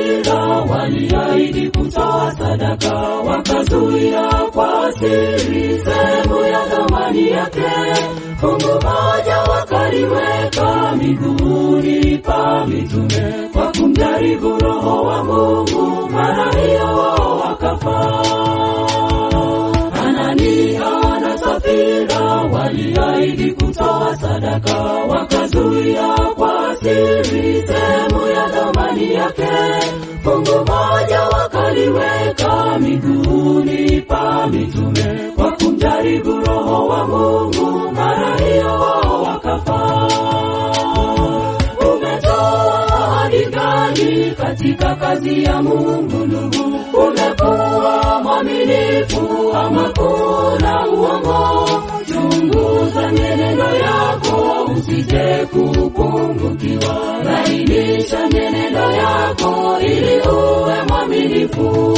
Safira waliahidi kutoa sadaka, wakazuia kwa siri sehemu ya thamani yake. Fungu moja wakaliweka miguuni pa mitume, kwa kumjaribu Roho wa Mungu, mara hiyo wao wakafa. Anania na Safira waliahidi kutoa sadaka, wakazuia kwa siri sehemu ya thamani yake. Fungu moja wakaliweka miguuni pa mitume, kwa kumjaribu Roho wa Mungu, mara hiyo wao wakafa. Umetoa ahadi gani katika kazi ya Mungu ndugu? Umekuwa mwaminifu ama kuna uongo? Chunguza mienendo yako usije kupungukiwa. Badilisha mienendo yako ili uwe mwaminifu.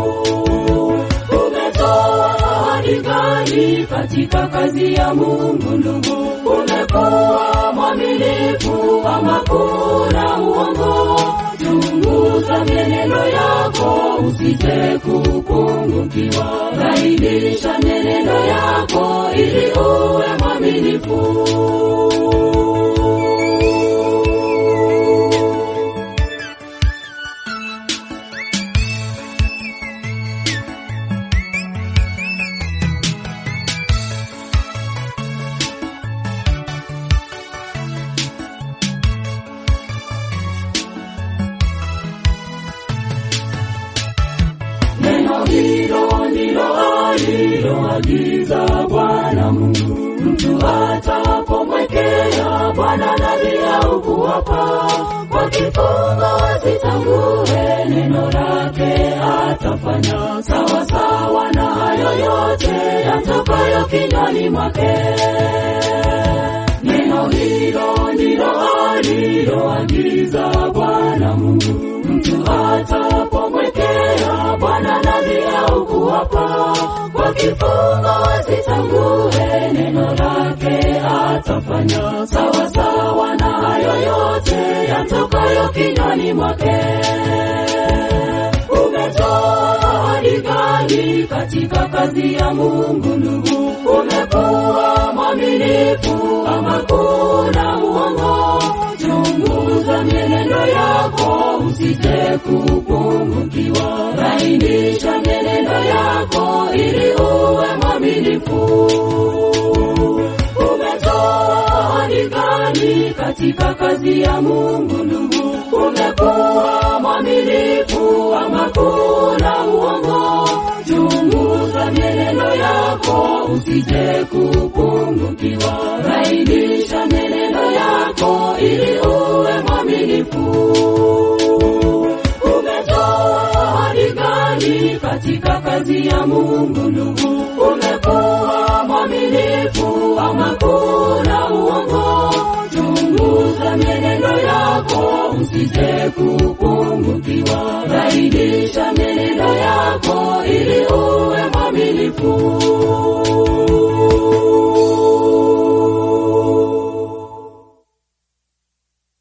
Umetoa ahadi gani katika kazi ya Mungu ndugu? Umekuwa mwaminifu ama kuna uongo? Chunguza mienendo yako usije kupungukiwa. Badilisha mienendo yako ili uwe mwaminifu. Neno hilo ndilo aliloagiza Bwana Mungu, mtu atapomwekea Bwana nadhiri au kuapa kwa kifungo, asitangue neno lake, atafanya sawa sawa na hayo yote yatokayo kinywani mwake. Neno hilo ndilo aliloagiza Bwana Mungu, mtu atapomwekea Bwana nadhiri au kuapa kwa kifungo, asitangue neno lake, atafanya sawa sawa na hayo yote yatokayo kinywani mwake. Umetoa ahadi gani katika kazi ya Mungu ndugu? Umekuwa mwaminifu ama kuna uongo? Chunguza mienendo yako usije kupungukiwa. Bainisha mienendo yako ili uwe mwaminifu. Umetoa ahadi gani katika kazi ya Mungu ndugu? Umekuwa mwaminifu ama kuna uongo? Chunguza mienendo yako usije kupungukiwa. Bainisha mienendo yako ili uwe mwaminifu. Umetoa ahadi gani katika kazi ya Mungu ndugu? Umekuwa mwaminifu ama kuna uongo? Chunguza mienendo yako usije kupungukiwa. Badilisha mienendo yako ili uwe mwaminifu.